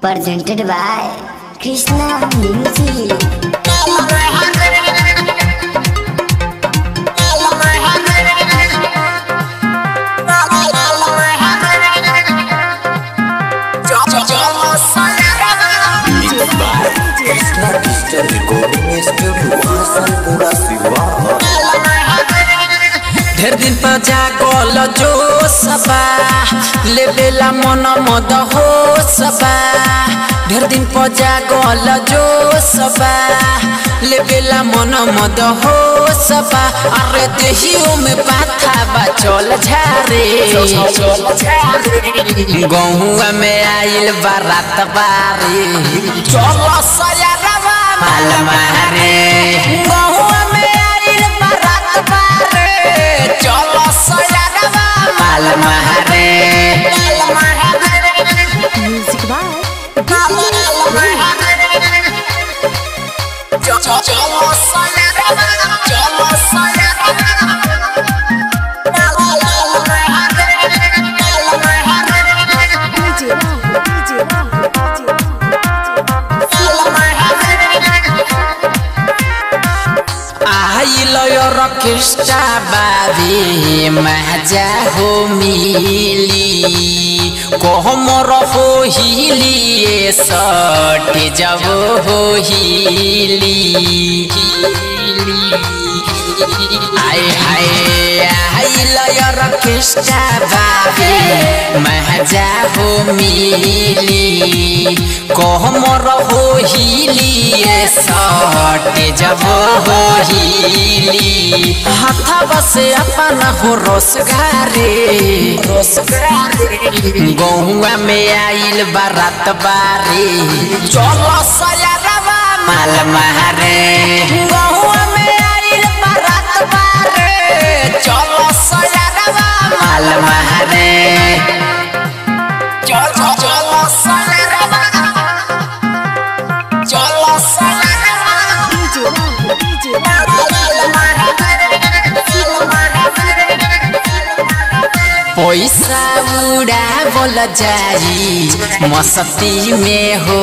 presented by Krishna Music. Krishna digital recording studio Hasanpura Siwan ढेर दिन पर जागल जो सबा लेबेला मन मद हो सबा ढेर दिन पर जागल जो सबा लेबेला मन मद हो सबा अरे देहियो में बाथा बा चल झारे गहुआ में आइल बारात बारे चल सयारवा माल मारे गहुआ में आइल बारात बारे चल सयारवा माल मारे Music by DJ Rahul, DJ Rahul, DJ आइल रकेष्टा बाबे माजा हो मिली कोहमर हो हिली सटे जब हो हिली आए हाय आइल रकेष्टा बाबे माजा हो मिली कोहमर हो हिली सटे जब हो हिली हाथा बसे अपन हो रोसगारे गहुआ में आइल बारात बारे चलो सयारवा माल मारे गहुआ में आइल बारात बारे चलो सयारवा माल मारे चलो चलो सयारवा चलो सयारवा DJ Rahul, DJ पैसा उड़ा बोल जाई मस्ती में हो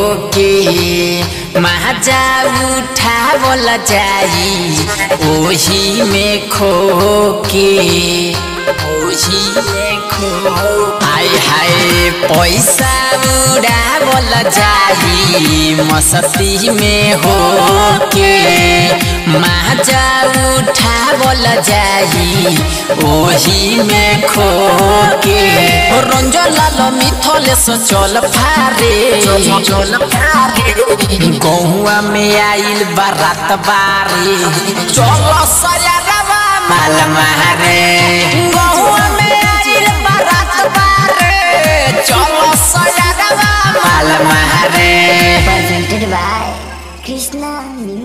के महाजा उठा बोल जाई ओही में खो के ओही में खो आय हाय पैसा उड़ा बोल जाई मस्ती में हो के महाजा उठा बोल जाई ओही में खो के रंजन लाल मिथले से चल फारे चल फारे गहुआ में आइल बारात बारे चल सयारवा माल मारे गहुआ में आइल बारात बारे चल सयारवा माल मारे presented by Krishna Music.